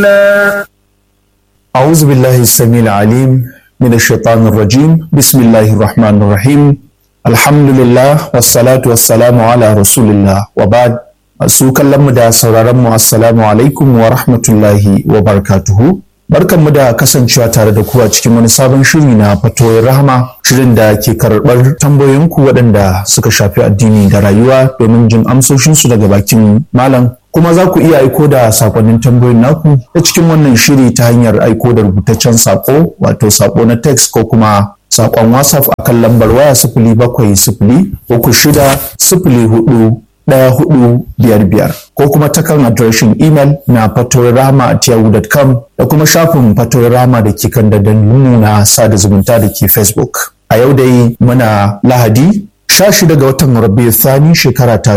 أعوذ بالله السميع العليم من الشيطان الرجيم بسم الله الرحمن الرحيم الحمد لله والصلاة والسلام على رسول الله وبعد su kallon mu da sauraron mu assalamu alaikum wa rahmatullahi wa barakatuhu barkanmu da kasancewa tare da ku a cikin wani sabon shiri na fatoyin rahama shirin da ke karɓar tambayoyinku waɗanda suka shafi addini da rayuwa domin jin amsoshinsu daga bakin malam kuma za ku iya aiko da sakonnin tambayoyin naku ta cikin wannan shiri ta hanyar aiko da rubutaccen sako wato sako na text ko kuma sakon whatsapp akan lambar waya sifili bakwai sifili uku shida sifili hudu ɗaya hudu biyar biyar ko kuma ta kan adireshin imel na fatoyirama at yahoo.com da kuma shafin fatoyirama da ke kan dandalinmu na sada zumunta da ke facebook a yau dai muna lahadi 16 ga watan rabiu thani shekara ta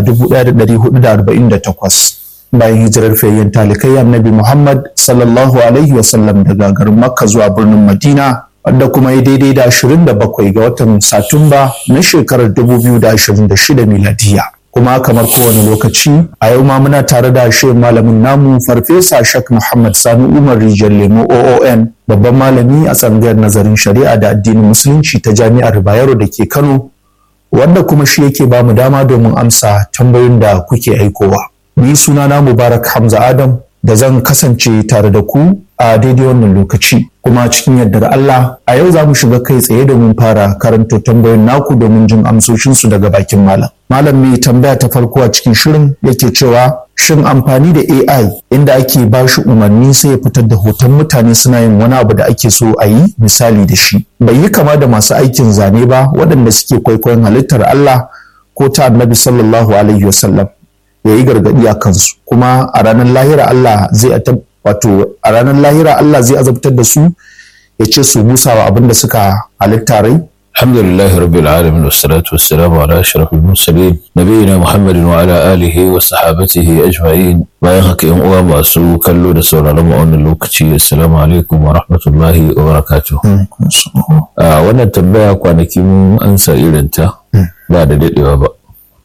1448 bayan hijirar fayyan talikai annabi muhammad sallallahu alaihi wasallam daga garin makka zuwa birnin madina wadda kuma ya daidai da 27 ga watan satumba na shekarar 2026 miladiya kuma kamar kowane lokaci a yau ma muna tare da shirin malamin namu farfesa shak muhammad sani umar rijal lemo oon babban malami a tsangayar nazarin shari'a da addinin musulunci ta jami'ar bayero da ke kano wanda kuma shi yake ba mu dama domin amsa tambayoyin da kuke aikowa ni sunana mubarak hamza adam da zan kasance tare da ku a daidai wannan lokaci kuma cikin yardar Allah a yau za mu shiga kai tsaye domin fara karanto tambayoyin naku domin jin amsoshinsu daga bakin malam. Malam mai tambaya ta farko a cikin shirin yake cewa shin amfani da AI inda ake ba shi umarni sai ya fitar da hoton mutane suna yin wani abu da ake so a yi misali da shi. Bai yi kama da masu aikin zane ba waɗanda suke kwaikwayon halittar Allah ko ta annabi sallallahu alaihi wasallam ya yi gargaɗi a kansu kuma a ranar lahira Allah zai wato a ranar lahira Allah zai azabtar da su ya ce su busa wa abin da suka halitta rai alhamdulillahi rabbil alamin wassalatu wassalamu ala ashrafil mursalin nabiyina muhammadin wa ala alihi wa sahabatihi ajma'in bayan haka yan uwa masu kallo da sauraron mu wannan lokaci assalamu alaikum wa rahmatullahi wa barakatuh a wannan tambaya kwanaki mun ansa irin ta ba da dadewa ba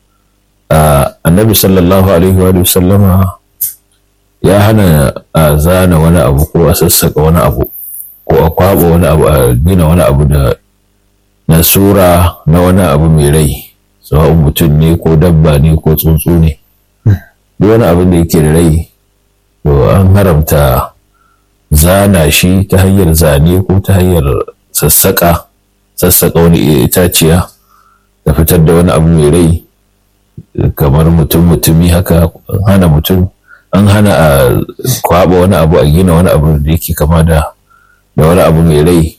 annabi sallallahu alaihi wa sallama ya hana a zana wani abu ko a sassaka wani abu ko a kwaba wani abu a gina wani abu da na sura na wani abu mai rai sawa'un mutum ne ko dabba ne ko tsuntsu ne duk wani abin da yake da rai to an haramta zana shi ta hanyar zane ko ta hanyar sassaka sassaka wani itaciya da fitar da wani abu mai rai kamar mutum mutumi haka hana mutum an hana a kwaba wani abu a gina wani abu da yake kama da da wani abu mai rai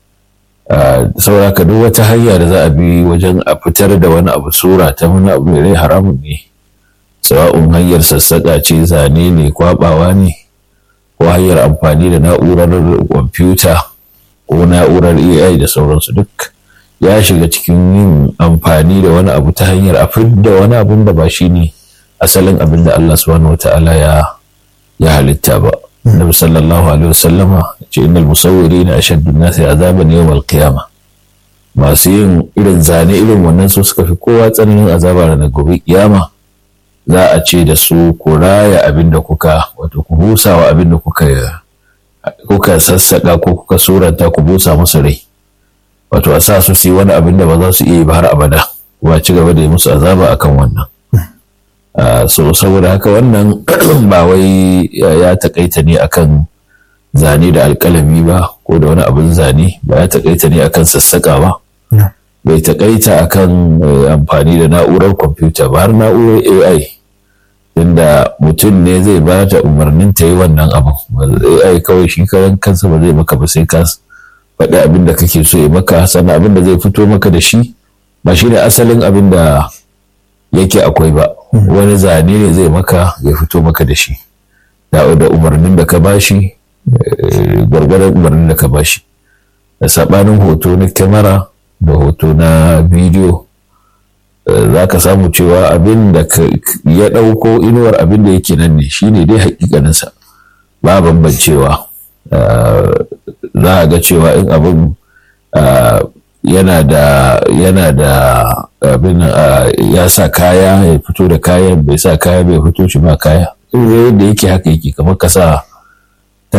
saboda ka duk wata hanya da za a bi wajen a fitar da wani abu sura ta wani abu mai rai haramun ne sawa'un hanyar sassaƙa ce zane ne kwabawa ne ko hanyar amfani da na'urar kwamfuta ko na'urar ai da sauransu duk ya shiga cikin yin amfani da wani abu ta hanyar a da wani abun da ba shi ne asalin abin da Allah subhanahu wa ta'ala ya ya halitta ba. Nabi sallallahu alaihi wasallama ce innal musawwirina ashaddu an-nasi azaban yawm al-qiyama. Masu yin irin zane irin wannan su suka fi kowa tsananin azaba ranar gobe kiyama. Za a ce da su ku raya abin da kuka wato ku busa wa abin da kuka kuka sassaka ko kuka suranta ku busa musu rai. Wato a sa su su yi wani abin da ba za su iya yi ba har abada. Kuma ci gaba da yi musu azaba akan wannan. Uh, so saboda haka wannan ba wai ya takaita ne akan zane da alkalami ba ko da wani abin zane ba ya takaita ne akan sassaka ba No. bai takaita akan uh, amfani da na'urar kwamfuta ba har na'urar ai inda mutum ne zai ba ta umarnin ta yi wannan abin ai kawai shi karan kansa ba zai maka ba sai ka faɗi abin da kake so ya maka sannan abin da zai fito maka da shi ba shi ne asalin abin da yake akwai ba wani zane ne zai maka ya fito maka da shi da da umarnin da ka bashi eh, gwargwadon umarnin da ka bashi da sabanin hoto na kyamara da hoto na bidiyo eh, za ka samu cewa abin da ka- ya ɗauko inuwar abin da yake nan ne shine dai hakikaninsa ba bambancewa Eh, za a ga cewa in abin ah, yana da yana da abin ah, ya sa kaya ya fito da kayan bai sa kaya bai fito shi ba kaya yadda yake haka yake kamar ka sa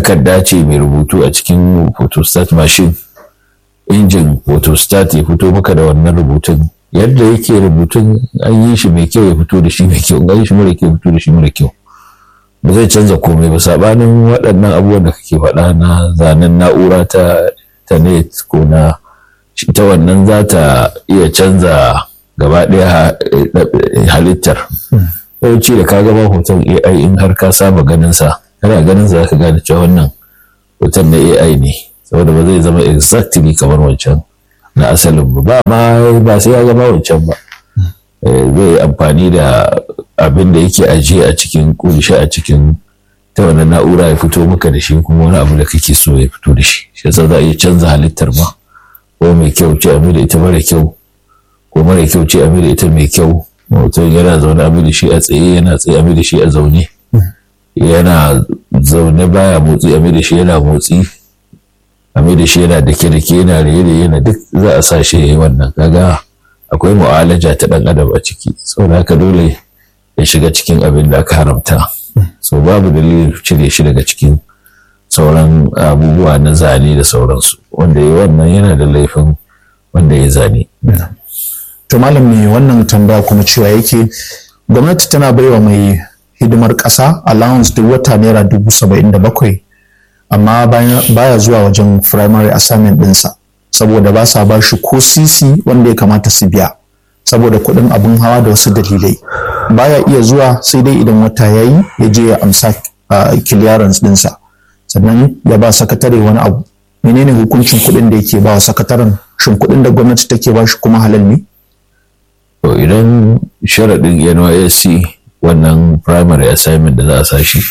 takarda ce mai rubutu a cikin photostat machine injin photostat ya fito maka da wannan rubutun yadda yake rubutun an yi shi mai kyau ya fito da shi mai kyau an yi shi mara kyau ya fito da shi mara kyau ba zai canza komai ba sabanin waɗannan abubuwan da kake faɗa na zanen na'ura ta ta net ko na ita wannan za ta iya canza gaba ɗaya halittar yawanci da ka gaba hoton AI in har ka saba ganin sa kana ganin sa ka gane cewa wannan hoton na AI ne saboda ba zai zama exactly kamar wancan na asalin ba ma ba sai ya gama wancan ba zai amfani da abin da yake ajiye a cikin kunshi a cikin ta wannan na'ura ya fito maka da shi kuma wani abu da kake so ya fito da shi shi yasa za a iya canza halittar ma ko mai kyau ce a da ita mara kyau ko mara kyau ce a da ita mai kyau mutum yana zaune a da shi a tsaye yana tsaye a da shi a zaune yana zaune baya motsi a da shi yana motsi a da shi yana dake dake yana raye da yana duk za a sa shi ya yi wannan kaga akwai mu'alaja ta dan adam a ciki saboda haka dole ya shiga cikin abin da aka haramta so babu dalilin cire shi daga cikin sauran abubuwa na zane da sauransu wanda ya wannan yana da laifin wanda ya zane to malam ne wannan tambaya kuma cewa yake gwamnati tana baiwa mai hidimar ƙasa allowance duk wata naira dubu saba'in da bakwai amma baya zuwa wajen primary assignment ɗinsa saboda ba sa ba shi ko sisi wanda ya kamata su biya saboda kuɗin abin hawa da wasu dalilai baya iya zuwa sai dai idan wata ya yi ya je ya amsa clearance ɗinsa sannan ya ba sakatare wani abu menene hukuncin kuɗin da yake ba wa sakataren shin kuɗin da gwamnati take ba shi kuma halal ne to idan sharaɗin nysc wannan primary assignment da za a sa shi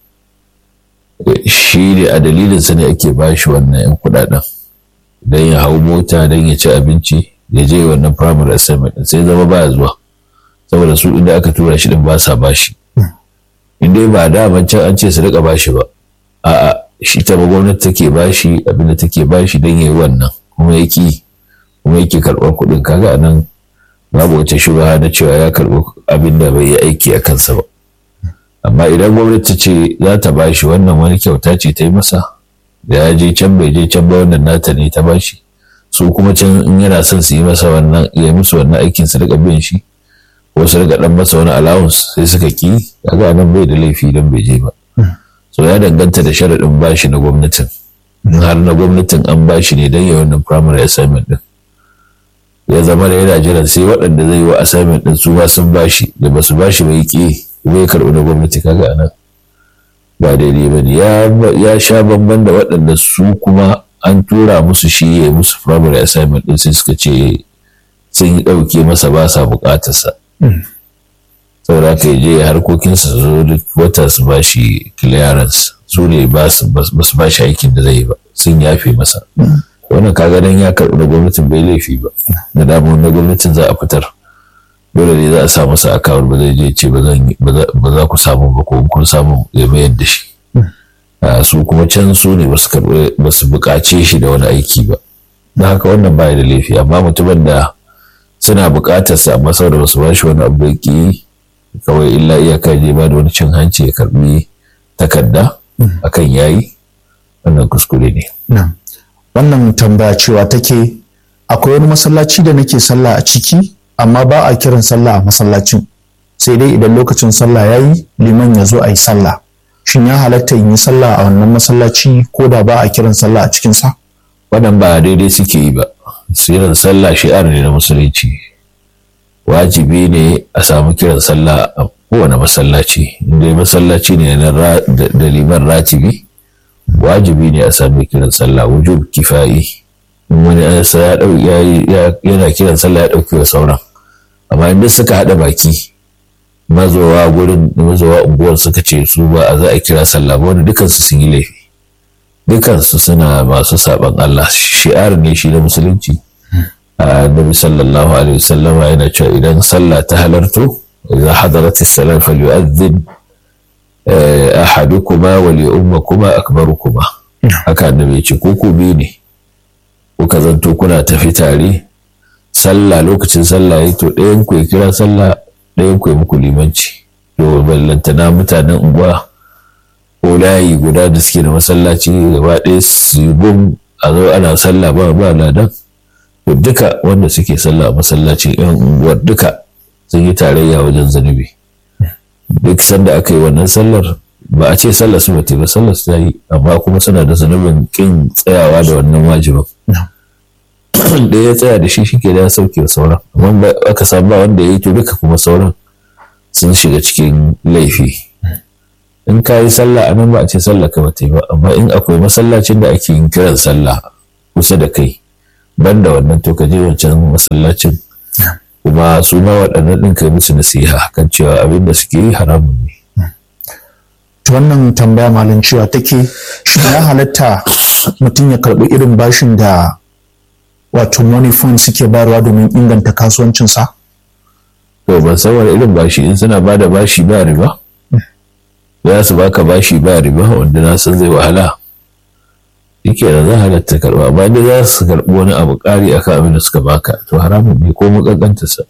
shi ne a dalilinsa ne ake ba shi wannan 'yan kuɗaɗen don ya hau mota don ya ci abinci ya je wannan primary assignment sai zama baya zuwa saboda su inda aka tura shi din ba sa bashi in dai ba da can an ce su rika bashi ba a'a shi ta ba gwamnati take bashi abinda take bashi don yayi wannan kuma yake kuma yake karɓar kuɗin kaga a nan babu wata shubha na cewa ya karɓi abin da bai yi aiki a kansa ba amma idan gwamnati ce za ta bashi wannan wani kyauta ce ta yi masa da ya je can bai je can ba wannan nata ne ta bashi su kuma can in yana son su yi masa wannan ya musu wannan aikin su rika biyan shi ko su rika dan masa wani allowance sai suka ki kaga nan bai da laifi dan bai je ba so ya danganta da sharaɗin bashi na gwamnatin in har na gwamnatin an bashi ne dan ya wannan primary assignment din ya zama da yana jiran sai waɗanda zai yi wa assignment din su ma sun bashi da ba su bashi bai ki bai karɓi na gwamnati kaga anan ba daidai ba ne ya sha bamban da waɗanda su kuma an tura musu shi ya musu primary assignment din sai suka ce sun yi ɗauke masa ba sa buƙatarsa saboda haka ya je harkokinsa su zo duk wata su ba shi clearance su ne ba su ba shi aikin da zai yi ba sun yafe masa wannan kaga dan ya karɓi na gwamnatin bai laifi ba da damu na gwamnatin za a fitar dole ne za a sa masa akawun ba zai je ce ba za ku samu ba ko kun samu ya mayar da shi su kuma can su ne ba su buƙace shi da wani aiki ba don haka wannan baya da laifi amma mutumin da suna buƙatar sa amma saboda ba su ba shi wani abu da kawai illa iyaka je ba da wani cin hanci ya karbi takarda akan yayi wannan kuskure ne wannan tambaya cewa take akwai wani masallaci da nake sallah a ciki amma ba a kiran sallah a masallacin sai dai idan lokacin sallah ya yi liman ya zo a yi sallah shin ya halatta in yi sallah a wannan masallaci ko da ba a kiran sallah a cikinsa wannan ba daidai suke yi ba siran sallah shi'ar ne na musulunci wajibi ne a samu kiran sallah a kowane masallaci inda masallaci ne da liman ratibi wajibi ne a sami kiran sallah wujub kifayi in wani ansa ya yana kiran sallah ya ɗauki wa sauran amma inda suka haɗa baki mazowa gurin mazowa unguwar suka ce su ba a za a kira sallah ba wanda dukansu sun yi laifi dukansu suna masu saban Allah shi'ar ne shi na musulunci annabi sallallahu alaihi wasallam yana cewa idan sallah ta halarto idza hadarat as-salat falyu'adhdhin ahadukuma wa li ummakuma akbarukuma haka annabi ya ce ko ku biyu ne kuka zanto kuna tafi tare sallah lokacin sallah ya to ɗayan ku ya kira sallah ɗayan ku ya muku limanci to ballantana mutanen unguwa ko layi guda da suke da masallaci gaba ɗaya su gum a zo ana sallah ba ba ladan to duka wanda suke sallah a masallacin yan unguwar duka sun yi tarayya wajen zunubi duk sanda aka yi wannan sallar ba a ce sallar su bata ba sallar su ta yi amma kuma suna da zunubin kin tsayawa da wannan wajibin da ya tsaya da shi shike da ya sauke sauran amma aka samu ba wanda ya yi to duka kuma sauran sun shiga cikin laifi in ka yi sallah a nan ba a ce sallah ka bata yi ba amma in akwai masallacin da ake yin kiran sallah kusa da kai banda wannan to ka je wancan masallacin kuma su ma waɗannan ɗin kai musu nasiha kan cewa abin da suke yi haramun ne wannan tambaya malin cewa take shi ya halatta mutum ya karɓi irin bashin da wato money fund suke bayarwa domin inganta kasuwancinsa? to ban san wani irin bashi in suna ba da bashi ba riba za su baka bashi ba riba wanda na san zai wahala yake da za halatta karɓa ba da za su karɓi wani abu ƙari akan abin da suka baka to haramun ne ko sa.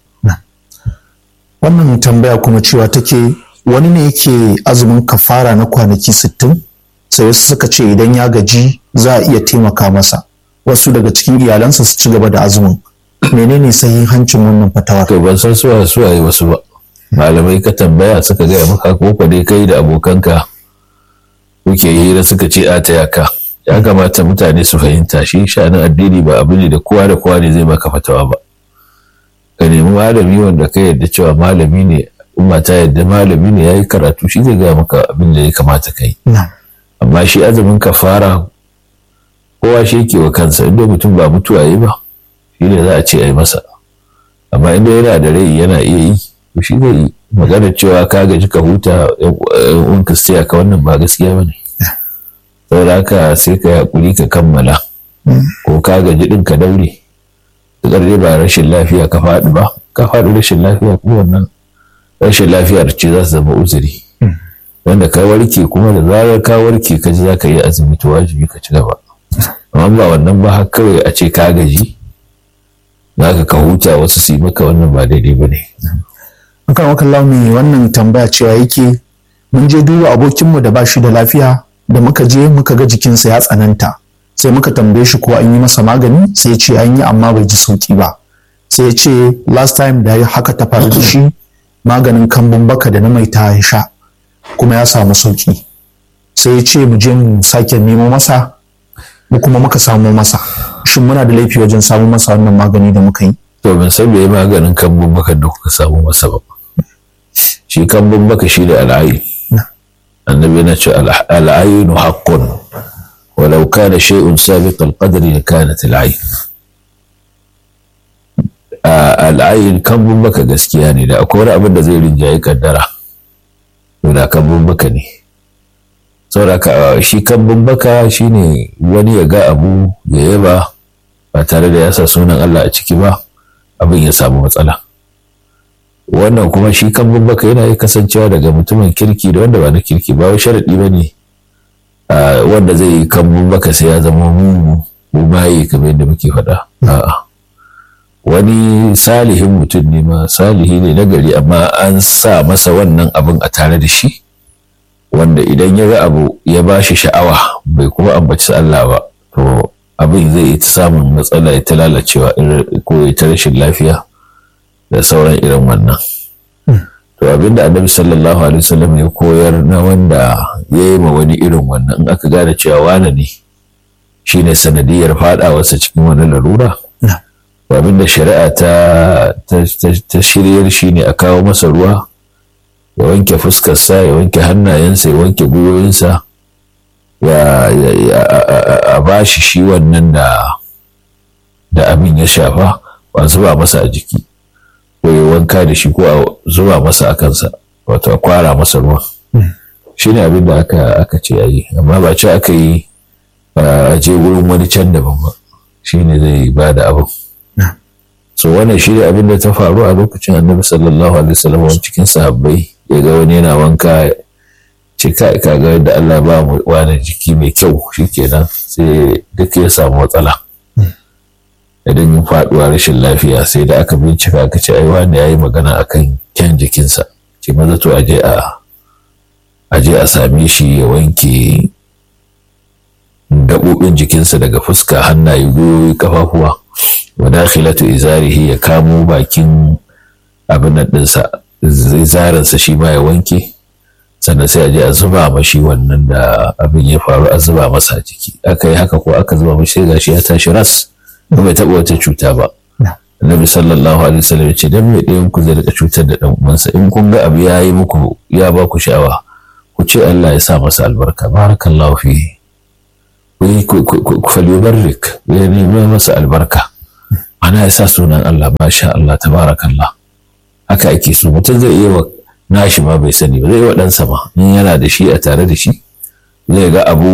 wannan tambaya kuma cewa take wani ne yake azumin kafara na kwanaki sittin sai wasu suka ce idan ya gaji za a iya taimaka masa wasu daga cikin iyalansa su ci gaba da azumin menene sahihancin wannan fatawa to ban san suwa suwa yi wasu ba malamai ka tambaya suka gaya maka ko ka dai kai da abokanka kuke hira suka ce a taya ka ya kamata mutane su fahimta shi sha'anin addini ba abu ne da kowa da kowa ne zai baka fatawa ba ka nemi malami wanda ka yarda cewa malami ne umma ta yarda malami ne yayi karatu shi zai gaya maka abin da ya kamata kai amma shi azumin kafara kowa shi yake wa kansa inda mutum ba mutuwa yi ba shi ne za a ce a yi masa amma inda yana da rai yana iya yi to shi zai yi magana cewa ka gaji ka huta in ka siya ka wannan ba gaskiya ba ne saboda haka sai ka haƙuri ka kammala ko ka gaji ɗin ka daure da dai ba rashin lafiya ka faɗi ba ka faɗi rashin lafiya kuma wannan rashin lafiyar ce za su zama uzuri wanda ka warke kuma da zarar ka warke ka ji za ka yi azumi to wajibi ka ci gaba amma ba wannan ba har kawai a ce ka gaji za ka ka huta wasu su yi maka wannan ba daidai ba ne. Akan wakan launi wannan tambaya cewa yake mun je duba abokinmu da ba shi da lafiya da muka je muka ga jikinsa ya tsananta sai muka tambaye shi ko an yi masa magani sai ya ce an yi amma bai ji sauki ba sai ya ce last time da haka ta faru da shi maganin kambun baka da na mai ta ya sha kuma ya samu sauki sai ya ce mu je mu sake nemo masa mu kuma muka samu masa shin muna da laifi wajen samu masa wannan magani da muka yi to ban san me maganin kambun baka da kuka samu masa ba shi kambun baka shi da al'ayi annabi na ce al'ayinu haqqun walau kana shay'un sabiq al-qadri kanat al'ayn al'ayin kambun baka gaskiya ne da akwai wani abin da zai rinjaye kaddara to da kambun baka ne saboda shi kambun baka shine wani ya ga abu ya yaba ba tare da ya sa sunan Allah a ciki ba abin ya samu matsala wannan kuma shi kambun baka yana yi kasancewa daga mutumin kirki da wanda ba na kirki ba wai sharaɗi ba ne wanda zai yi kambun baka sai ya zama mugu ko bayi kamar yadda muke faɗa a'a wani salihin mutum ne ma salihi ne na gari amma an sa masa wannan abin a tare da shi wanda idan ya ga abu ya ba shi sha'awa bai kuma ambaci Allah ba to abin zai yi ta samun matsala ya ta lalacewa ko ya ta rashin lafiya da sauran irin wannan to abinda annabi sallallahu alaihi wasallam ya koyar na wanda ya yi ma wani irin wannan in aka gane cewa wane ne shine sanadiyar fadawarsa cikin wani larura abin da shari'a ta ta shiryar shi ne a kawo masa ruwa ya wanke fuskarsa ya wanke hannayensa ya wanke gwiwoyinsa a ba shi shi wannan da da abin ya shafa ba zuba masa a jiki ko ya wanka da shi ko a zuba masa a kansa wato a kwara masa ruwa shi ne abin da aka ce a yi amma ba ce aka yi a je wurin wani can daban ba shi ne zai ba da abin so wannan shi ne abin da ta faru a lokacin annabi sallallahu alaihi wasallam cikin sahabbai ya ga wani yana wanka ce ka ka ga yadda Allah ba mu wani jiki mai kyau shikenan sai duk ya samu matsala idan yin faduwa rashin lafiya sai da aka bincika aka ce ai wani yayi magana akan kyan jikinsa ce maza to aje a a je a same shi ya wanke gaɓoɓin jikinsa daga fuska hannaye gwiwoyi kafafuwa wa dakhilatu izarihi ya kamo bakin abin nan ɗinsa izarinsa shi ma ya wanke sannan sai a je a zuba mashi wannan da abin ya faru a zuba masa jiki aka yi haka ko aka zuba mashi sai gashi ya tashi ras ba bai taɓa wata cuta ba Annabi sallallahu alaihi wasallam ya ce dan me ɗayan ku zai rika cutar da dan uwansa in kun ga abu ya yi muku ya ba ku sha'awa ku ce Allah ya sa masa albarka barakallahu fihi ku falyubarrik ya nemi masa albarka ana ya sa sunan Allah masha Allah tabarakallah haka ake so mutum zai iya wa nashi ma bai sani ba zai yi wa ɗansa ma in yana da shi a tare da shi zai ga abu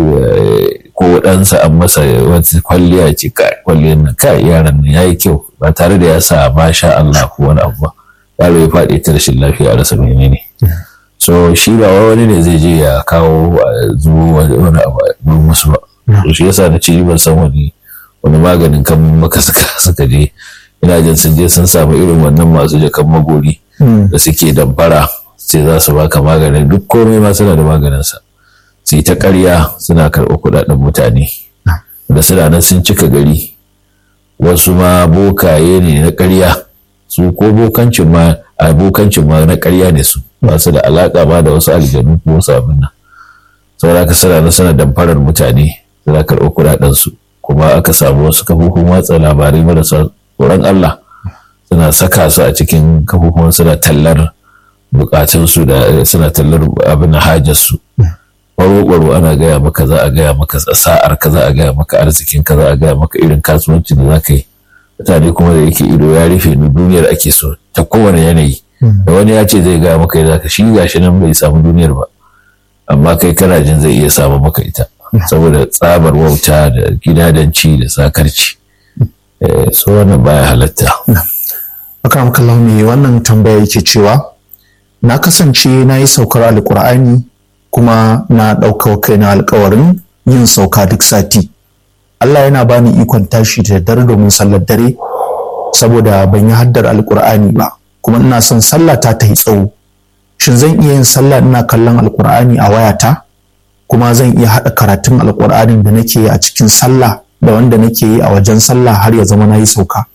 ko ɗansa an masa wata kwalliya ce kwalliyar nan kai yaran nan yayi kyau ba tare da ya sa masha Allah ko wani abu ba yaro ya faɗi ta rashin lafiya a rasa menene so shi ba wani ne zai je ya kawo zuwa wani abu wurin wasu ba shi yasa na ce ban san wani wani maganin kan maka suka je ina jin sun je sun samu irin wannan masu jakan magori da suke damfara sai za su baka maganin duk komai ma suna da maganinsa su yi ta ƙarya suna karɓar kuɗaɗen mutane da suna nan sun cika gari wasu ma bokaye ne na ƙarya su ko bokancin ma abokancin ma na ƙarya ne su ba su da alaƙa ba da wasu aljanu ko wasu abin nan saboda ka suna nan suna damfarar mutane suna karɓar kuɗaɗen su kuma aka samu wasu kafofin watsa labarai marasa tsoron Allah suna saka su a cikin kafofin suna tallar bukatunsu da suna tallar abin hajarsu ƙwaro ana gaya maka za a gaya maka sa'ar ka za a gaya maka arzikin ka za a gaya maka irin kasuwancin da za ka yi mutane kuma da yake ido ya rufe ni duniyar ake so ta kowane yanayi da wani ya ce zai gaya maka yadda ka shi gashi nan bai samu duniyar ba amma kai kana jin zai iya samu maka ita saboda tsabar wauta da gidadanci da sakarci so wannan baya halatta akram kallahu me wannan tambaya yake cewa na kasance na yi saukar alkur'ani kuma na ɗauka kaina alkawarin yin sauka duk sati Allah yana bani ikon tashi da daddare domin sallar dare saboda ban yi haddar alkur'ani ba kuma ina son sallah ta ta yi tsawo shin zan iya yin sallah ina kallon alkur'ani a wayata kuma zan iya haɗa karatun alkur'anin da nake yi a cikin sallah da wanda nake yi a wajen sallah har ya zama na yi sauka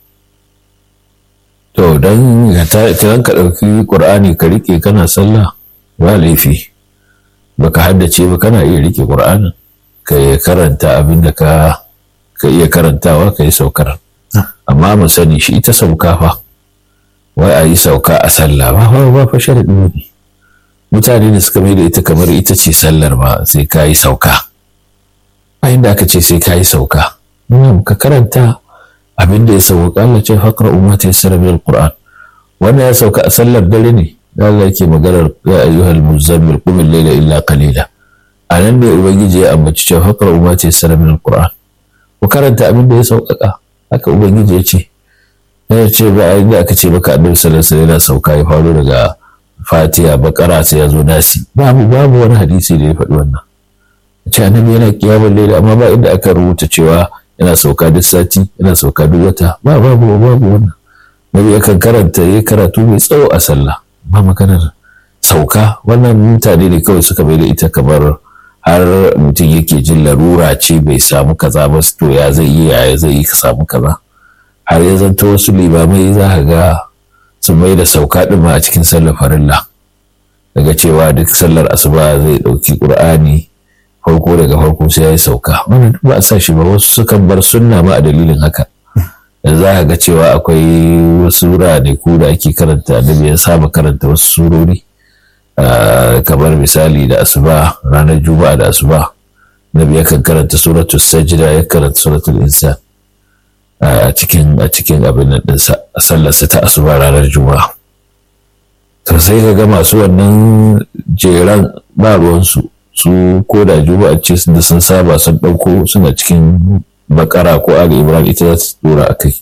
to don ka ɗauki ƙur'ani ka rike kana sallah ba laifi baka haddace ba kana iya rike ƙur'anin ka karanta abin da ka ka iya karantawa ka yi saukar amma mu sani shi ita sauka fa wai a yi sauka a sallah ba ba ba fa sharadi ne mutane da suka mai da ita kamar ita ce sallar ma sai ka yi sauka a inda aka ce sai ka yi sauka ka karanta abin da ya sauka Allah ce faqra ummata yassara bil qur'an wannan ya sauka a sallar dare ne Allah yake maganar ya ayyuhal muzammil qum al-layla illa qalila anan ne ubangiji ya ambaci cewa faqra ummata yassara bil qur'an ku karanta abin da ya sauƙaƙa haka ubangiji ya ce ya ce ba a inda aka ce baka annabi sallallahu alaihi wasallam sauka ya faru daga fatiha bakara sai ya zo nasi babu babu wani hadisi da ya faɗi wannan ce annabi yana kiyamun laila amma ba inda aka rubuta cewa yana sauka duk sati yana sauka duk wata ba babu babu wannan nabi yakan karanta ya karatu mai tsawo a sallah ba maganar sauka wannan mutane ne kawai suka bai da ita kamar har mutum yake jin larura ce bai samu kaza ba to ya zai yi ya zai yi ka samu kaza har ya zanto wasu limamai za ka ga sun mai da sauka ɗin ma a cikin sallar farilla daga cewa duk sallar asuba zai ɗauki ƙur'ani farko daga farko sai ya yi sauka wannan ba a sa shi ba wasu sukan bar sunna ma a dalilin haka da za ka ga cewa akwai wasu ranaku da ake karanta da ya saba karanta wasu surori kamar misali da asuba ranar juma'a da asuba nabi yakan karanta suratul sajda ya karanta suratul insan a cikin a cikin abin nan ɗinsa sallarsa ta asuba ranar juma'a to sai ka ga masu wannan jeran ba ruwansu su ko da juma'a ce da sun saba sun ɗauko suna cikin bakara ko ali imran ita za su dora a kai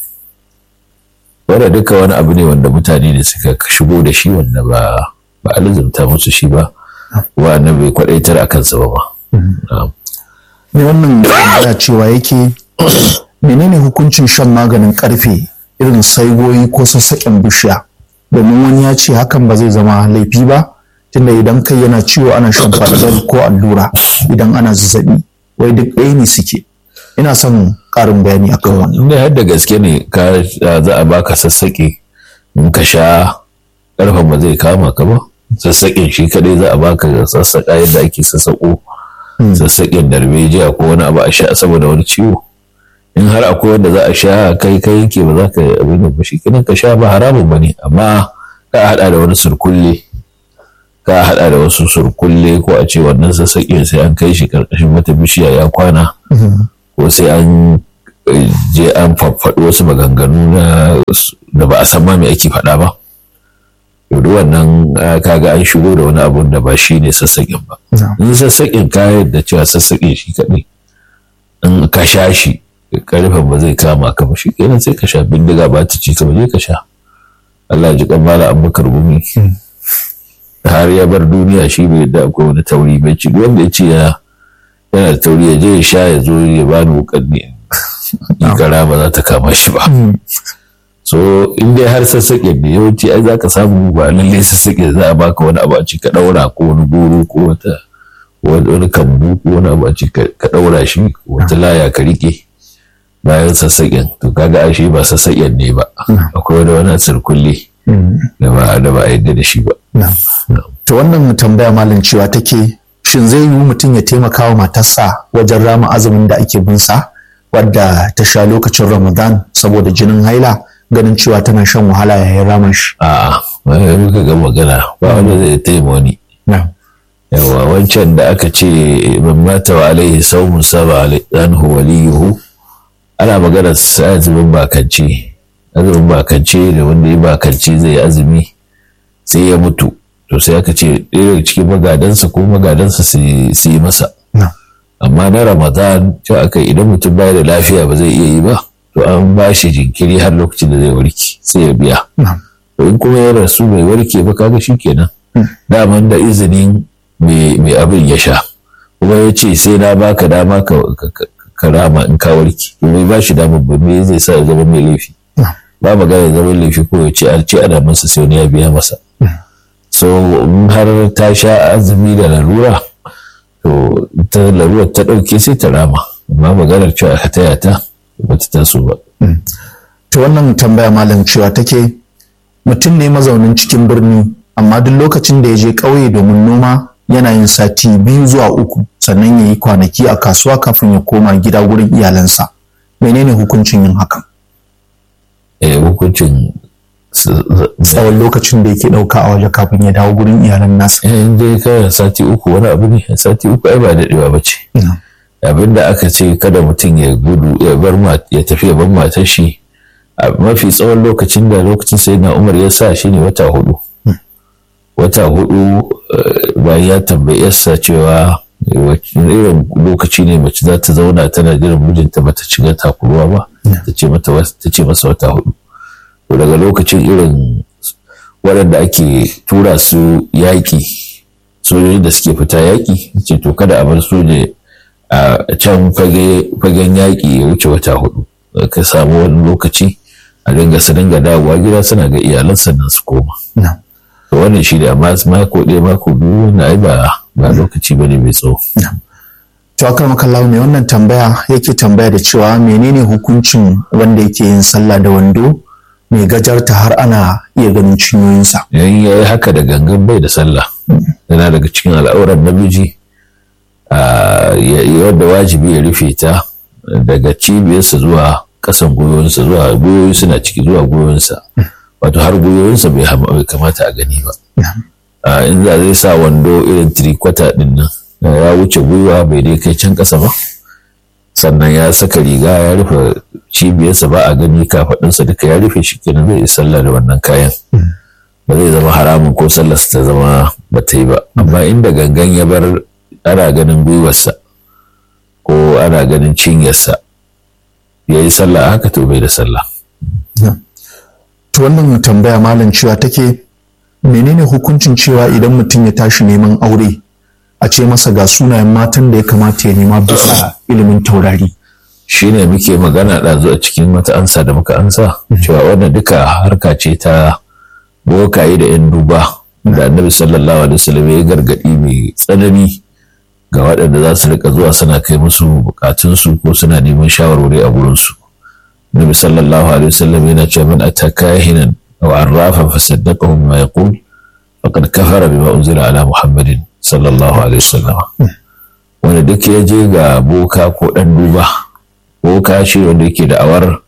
wanda duka wani abu ne wanda mutane ne suka shigo da shi wanda ba ba a lizumta musu shi ba wa bai kwadaitar a kansa ba ba ne wannan ya cewa yake menene hukuncin shan maganin karfe irin saigoyi ko sassaƙen bishiya domin wani ya ce hakan ba zai zama laifi ba tunda idan kai yana ciwo ana shan panadol ko allura idan ana zazzabi wai duk ɗaya ne suke ina son ƙarin bayani akan wannan inda har da gaske ne ka za a baka sassaƙe in ka sha ƙarfen ba zai kama ka ba sassaƙin shi kadai za a baka sassaƙa yadda ake sassaƙo sassaƙin darbejiya ko wani abu a sha saboda wani ciwo in har akwai wanda za a sha kai kai yake ba za ka abin da ba shi kenan ka sha ba haramun ba ne amma ka haɗa da wani surkulle ka haɗa da wasu surkulle ko a ce wannan sassaƙin sai an kai shi ƙarƙashin wata bishiya ya kwana ko sai an je an faɗi wasu maganganu da ba a san ma me ake faɗa ba duk wannan kaga an shigo da wani abun da ba shi ne sassaƙin ba in sassaƙin kayan da cewa sassaƙin shi kaɗai in ka sha shi ƙarfen ba zai kama ka ba shi kenan sai ka sha bindiga ba ta ci ka ba je ka sha Allah ji kan mala abubakar gumi har ya bar duniya shi bai da akwai wani tauri bai ci wanda ya ce ya yana da tauri ya je ya sha ya zo ya bani wukan ne gara ba za ta kama shi ba so in dai har sassaƙe ne yawanci ai za ka samu ba lallai sassaƙe za a baka wani abu a ci ka ɗaura ko wani goro ko wata wani kambu ko wani abu a ci ka ɗaura shi wata laya ka riƙe bayan sassaƙen to kaga ashe ba sassaƙen ne ba akwai wani wani sirkulle da ba da ba a yadda da shi ba to wannan tambaya malam cewa take shin zai yiwu mutum ya taimaka wa matarsa wajen rama azumin da ake bin sa wadda ta sha lokacin ramadan saboda jinin haila ganin cewa tana shan wahala yayin raman shi a'a wani muka ga magana ba wanda zai taimaka wani yawa wancan da aka ce man mata wa alaihi saumun saba anhu waliyuhu ana magana azumin bakance azumin bakance da wanda ya bakance zai azumi sai ya mutu to sai aka ce ɗaya cikin magadansa ko magadansa su yi masa amma na ramadan ce aka idan mutum baya da lafiya ba zai iya yi ba to an ba shi jinkiri har lokacin da zai warke sai ya biya to in kuma ya rasu bai warke ba kaga shi kenan daman da izinin mai abin ya sha kuma ya ce sai na baka dama ka rama in ka warke to bai ba shi damar ba me zai sa ya zama mai laifi ba magana zaman laifi ko ya ce an ce ana masa sai wani ya biya masa so in har ta sha azumi da larura to ta larura ta ɗauke sai ta rama amma maganar cewa ka taya ta ba ta taso ba. to wannan tambaya malam cewa take mutum ne mazaunin cikin birni amma duk lokacin da ya je ƙauye domin noma yana yin sati biyu zuwa uku sannan ya yi kwanaki a kasuwa kafin ya koma gida wurin iyalansa menene hukuncin yin hakan eh hukuncin tsawon lokacin da yake ɗauka a waje kafin ya dawo gurin iyalan nasa. in dai kawai sati uku wani abu ne sati uku ai ba daɗewa ba ce. abin da aka ce kada mutum ya gudu ya bar ya tafi ya bar matar shi a mafi tsawon lokacin da lokacin sai na umar ya sa shi ne wata hudu. wata hudu bayan ya tambayi yarsa cewa irin lokaci ne mace za ta zauna tana jiran mijinta bata shiga takuruwa ba ta ce masa wata hudu. to daga lokacin irin waɗanda ake tura su yaƙi sojojin da suke fita yaƙi ce to kada a bar soja a can fagen yaƙi ya wuce wata hudu ka samu wani lokaci a dinga su dinga dawowa gida suna ga iyalan sannan su koma to wannan shi da amma mako ɗaya mako biyu na ai ba ba lokaci bane mai tsawo to akar makallawa mai wannan tambaya yake tambaya da cewa menene hukuncin wanda yake yin sallah da wando mai gajarta har ana iya ganin cinyoyinsa. Yayin ya yi haka da gangan bai da sallah. Yana daga cikin al'auran namiji wadda wajibi ya rufe ta daga cibiyarsa zuwa ƙasan gwiwoyinsa zuwa gwiwoyi suna ciki zuwa gwiwoyinsa. Wato har gwiwoyinsa bai kamata a gani ba. In za zai sa wando irin tirikwata ɗin nan ya wuce gwiwa bai dai kai can ƙasa ba. sannan ya saka riga ya rufe cibiyarsa ba a gani kafaɗinsa duka ya rufe shi kenan zai yi sallah da wannan kayan ba zai zama haramun ko sallarsa ta zama ba ta yi ba amma inda gangan ya bar ana ganin gwiwarsa ko ana ganin cinyarsa ya yi sallah haka to bai da sallah to wannan tambaya malam cewa take menene hukuncin cewa idan mutum ya tashi neman aure a ce masa ga sunayen matan da ya kamata ya nema bisa ilimin taurari. Shi ne muke magana ɗazu a cikin wata ansa da muka ansa cewa wannan duka harka ce ta bokaye da 'yan duba da annabi sallallahu alaihi wasallam ya gargadi mai tsanani ga waɗanda za su rika zuwa suna kai musu bukatunsu ko suna neman shawarwari a gurinsu annabi sallallahu alaihi wasallam yana cewa man ataka hinan aw arrafan fasaddaqahu bima yaqul faqad kafara bima unzila ala muhammadin sallallahu alaihi wasallam wanda duk ya je ga boka ko dan duba boka shi wanda yake da awar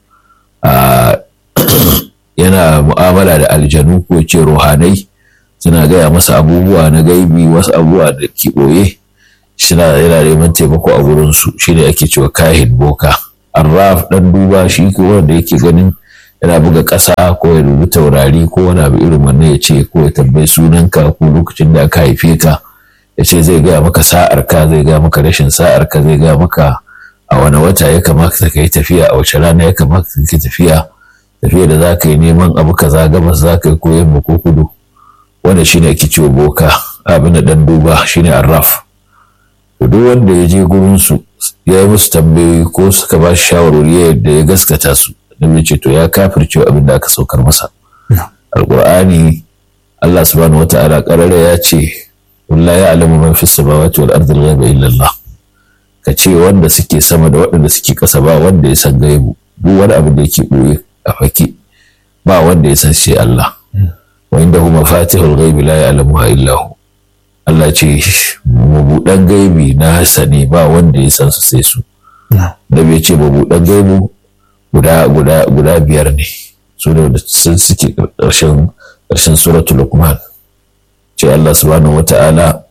yana mu'amala da aljanu ko ce ruhanai suna gaya masa abubuwa na gaibi wasu abubuwa da ke ɓoye suna yana neman taimako a wurinsu shi ne ake cewa kahin boka arraf dan duba shi ko wanda yake ganin yana buga ƙasa ko ya rubuta taurari ko wani abu irin wannan ya ce ko ya tambayi sunanka ko lokacin da aka haife ka ya ce zai gaya maka sa'ar ka zai gaya maka rashin sa'ar ka zai gaya maka a wani wata ya kamata ka yi tafiya a wace rana ya kamata ka yi tafiya tafiya da za ka yi neman abu kaza gabas za ka yi ko yamma ko kudu wanda shine ake ciwo boka abin da dan duba shine arraf to duk wanda ya je gurin su ya yi musu tambayoyi ko suka ba shi shawarwari yadda ya gaskata su dan ce to ya kafirce abin da aka saukar masa alqur'ani Allah subhanahu wata'ala karara ya ce la ya'lamu man fis samawati wal ardi ghaiba illa Allah ka ce wanda suke sama da waɗanda suke ƙasa ba wanda ya san gaibu duk wani abin da yake ɓoye a fake ba wanda ya san sai Allah wa inda hu mafatihul ghaibi la ya'lamuha illa hu Allah ce mabuɗan gaibi na hasani ba wanda ya san su sai su da bai ce mabuɗan gaibu guda guda guda biyar ne su ne da sun suke ƙarshen ƙarshen suratul luqman ce Allah subhanahu wata'ala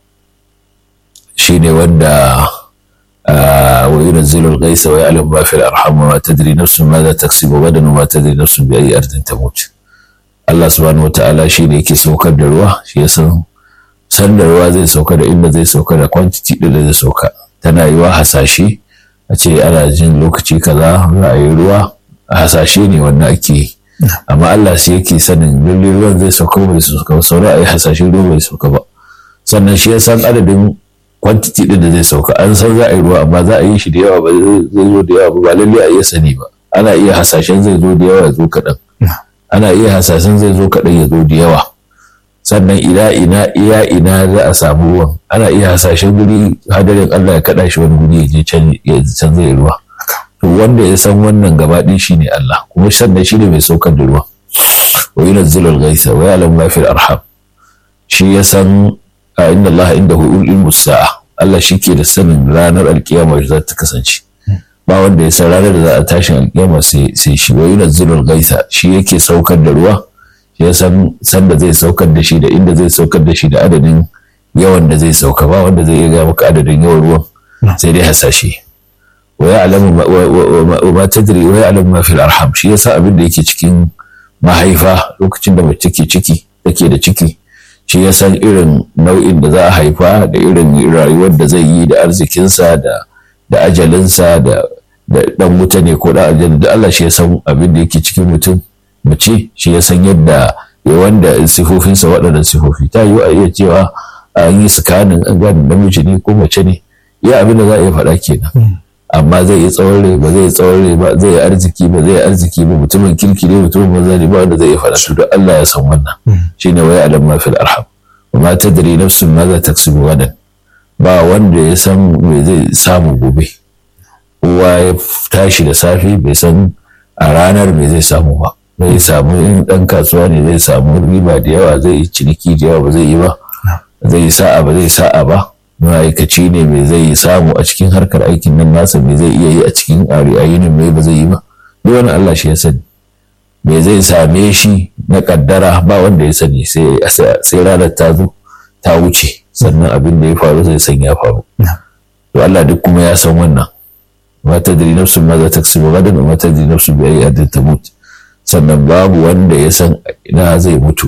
shine wanda وينزل الغيث ويعلم ما في الأرحام وما تدري نفس ماذا تكسب غدا وما تدري نفس بأي أرض تموت Allah subhanahu wata'ala shi ne yake saukar da ruwa shi ya san san da ruwa zai sauka da inda zai sauka da quantity da zai sauka tana yiwa hasashe a ce ana jin lokaci kaza za a yi ruwa a hasashe ne wannan ake yi amma Allah shi yake sanin lalle ruwan zai sauka ba zai sauka ba sauran a yi hasashe ruwa bai sauka ba sannan shi ya san adadin kwantiti din da zai sauka an san za a yi ruwa amma za a yi shi da yawa ba zai zo da yawa ba ba lalle a iya sani ba ana iya hasashen zai zo da yawa ya zo kaɗan ana iya hasashen zai zo kaɗan ya zo da yawa sannan ina ina iya ina za a samu ruwan ana iya hasashen guri hadarin Allah ya kaɗa shi wani guri ya je can ya can zai ruwa to wanda ya san wannan gaba ɗin shine Allah kuma sannan shine mai saukar da ruwa wa yunazzilu al-ghaitha wa ya'lamu ma fil arham shi ya san a inda Allah inda hu ilmu sa'a Allah shi ke da sanin ranar alkiyama za ta kasance ba wanda ya san ranar da za a tashin alkiyama sai shi wa yunazzilul gaisa shi yake saukar da ruwa shi ya san san da zai saukar da shi da inda zai saukar da shi da adadin yawan da zai sauka ba wanda zai iya ga maka adadin yawan ruwan sai dai hasashe wa ya'lamu ma tadri wa ya'lamu ma fil arham shi yasa abin da yake cikin mahaifa lokacin da mace take ciki take da ciki shi ya san irin nau'in da za a haifa da irin rayuwar da zai yi da arzikinsa da da ajalinsa da da dan wuta ne ko da aljanna da Allah shi ya san abin da yake cikin mutum mace shi ya san yadda ya wanda sifofinsa waɗannan sifofi ta yi a iya cewa an yi sikanin an gane namiji ne ko mace ne ya abin da za a iya faɗa kenan amma zai yi tsawon rai ba zai yi tsawon rai ba zai yi arziki ba zai yi arziki ba mutumin kirki ne mutumin banza ne ba wanda zai iya faɗa su da Allah ya san wannan shine waya alam ma fil arham wa ma tadri nafsun ma za taksibu gadan ba wanda ya san me zai samu gobe kowa ya tashi da safe bai san a ranar me zai samu ba zai samu in dan kasuwa ne zai samu riba da yawa zai yi ciniki da yawa ba zai yi ba zai yi sa'a ba zai sa'a ba ma'aikaci ne mai zai samu a cikin harkar aikin nan nasa mai zai iya yi a cikin ayinin mai ba zai yi ba duk wani Allah shi ya sani me zai same shi na kaddara ba wanda ya sani sai ranar ta zo ta wuce sannan abin da ya faru zai san ya faru to Allah duk kuma ya san wannan ma tadri nafsun ma za ta kasibu gadan ma tadri nafsun bi ayi adin tamut sannan babu wanda ya san ina zai mutu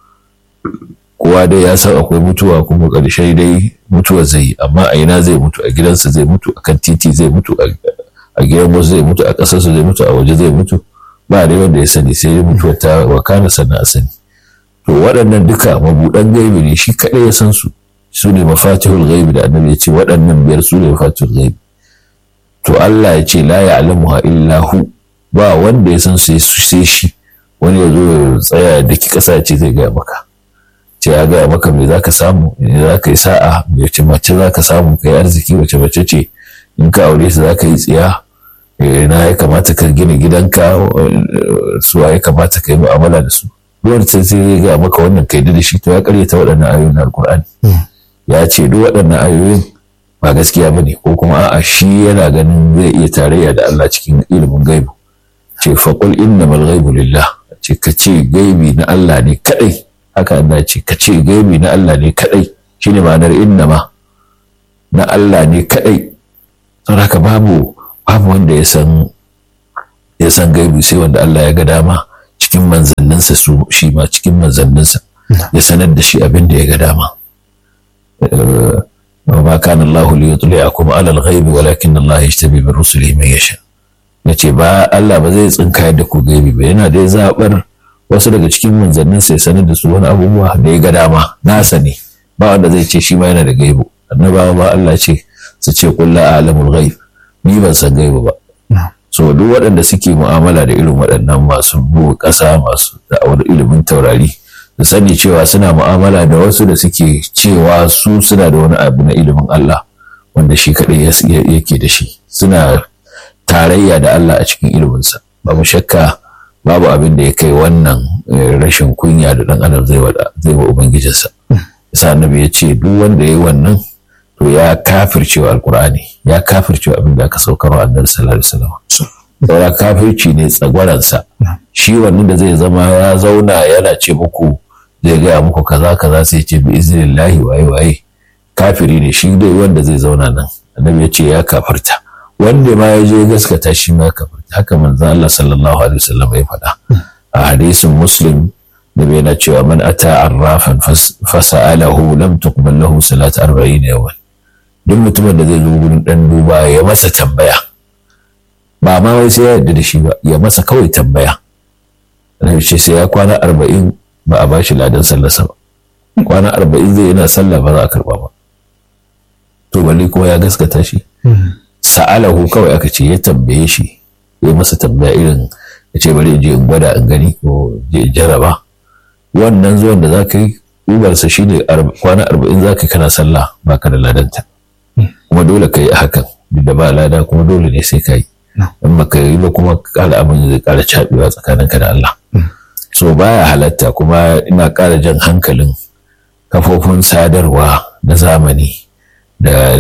kowa dai ya san akwai mutuwa kuma ƙarshe dai mutuwa zai yi amma a ina zai mutu a gidansa zai mutu a kan titi zai mutu a gidan wasu zai mutu a ƙasarsa zai mutu a waje zai mutu ba dai wanda ya sani sai dai mutuwa ta wakana sannan a sani to waɗannan duka mabuɗan gaibi ne shi kaɗai ya san su su ne mafatihul gaibi da annabi ya ce waɗannan biyar su ne mafatihul gaibi to Allah ya ce la ya'lamuha illa hu ba wanda ya san sai sai shi wani ya zo ya tsaya da ki ƙasa ce zai gaya maka ce ya gaya maka me za ka samu me za ka yi sa'a wace mace za ka samu ka yi arziki wace mace ce in ka aure su za ka yi tsiya na ya kamata ka gina gidanka suwa ya kamata ka yi mu'amala da su duk sai sai ya gaya maka wannan kai da shi to ya karyata waɗannan ayoyin alkur'ani ya ce duk waɗannan ayoyin ba gaskiya ba ne ko kuma a'a shi yana ganin zai iya tarayya da Allah cikin ilimin gaibu ce faƙul innamal ghaibu lillah ce ka ce gaibi na Allah ne kadai haka Allah ce ka ce gaibi na Allah ne kadai shine ma'anar innama na Allah ne kadai don haka babu babu wanda ya san ya san gaibi sai wanda Allah ya ga dama cikin manzanninsa su shi ma cikin manzanninsa ya sanar da shi abin da ya ga dama وما كان الله ليطلعكم على الغيب ولكن الله يجتبي من رسله من يشاء yace ba Allah ba zai tsinka da ku gaibi ba yana dai zabar wasu daga cikin manzannin sai sanar da su wani abubuwa da ya ga dama nasa ne ba wanda zai ce shi ma yana da gaibu annabawa ba Allah ce su ce qul la a'lamul ghaib ni ban san gaibu ba so duk waɗanda suke mu'amala da irin waɗannan masu buwa ƙasa masu da'awar ilimin taurari da sani cewa suna mu'amala da wasu da suke cewa su suna da wani abu na ilimin Allah wanda shi kaɗai yake da shi suna tarayya da Allah a cikin iliminsa babu shakka babu abin da ya kai wannan rashin kunya da ɗan adam zai wa ubangijinsa yasa annabi ya ce duk wanda ya yi wannan to ya kafircewa alkur'ani ya kafircewa abin da aka saukarwa annabi sallallahu alaihi wasallam saura kafirci ne tsagwaransa shi wannan da zai zama ya zauna yana ce muku zai gaya muku kaza kaza sai ce bi iznillahi waye waye kafiri ne shi dai wanda zai zauna nan annabi ya ce ya kafirta wanda ma ya je gaskata shi ma kafirta haka manzo Allah sallallahu alaihi wasallam ya faɗa a hadisin muslim da bai na cewa man ata arrafan fasa'alahu lam tuqbal lahu salat 40 yawan duk mutumin da zai zo gurin dan duba ya masa tambaya ba ma wai sai ya yarda da shi ba ya masa kawai tambaya annabi ce sai ya kwana arba'in ba a bashi ladan sallarsa ba kwana arba'in zai yana sallah ba za a karba ba to balle kuma ya gaskata shi sa'alahu kawai aka ce ya tambaye shi ya masa tambaya irin ya ce bari in je in gwada in gani ko je in jaraba wannan zuwan da za ka yi ubarsa shi ne kwana arba'in za ka kana sallah ba ka da ladanta kuma dole ka yi a hakan duk da ba lada kuma dole ne sai ka yi in baka yi ba kuma kala abin zai kara cabewa tsakaninka da Allah so baya halatta kuma ina kara jan hankalin kafofin sadarwa na zamani da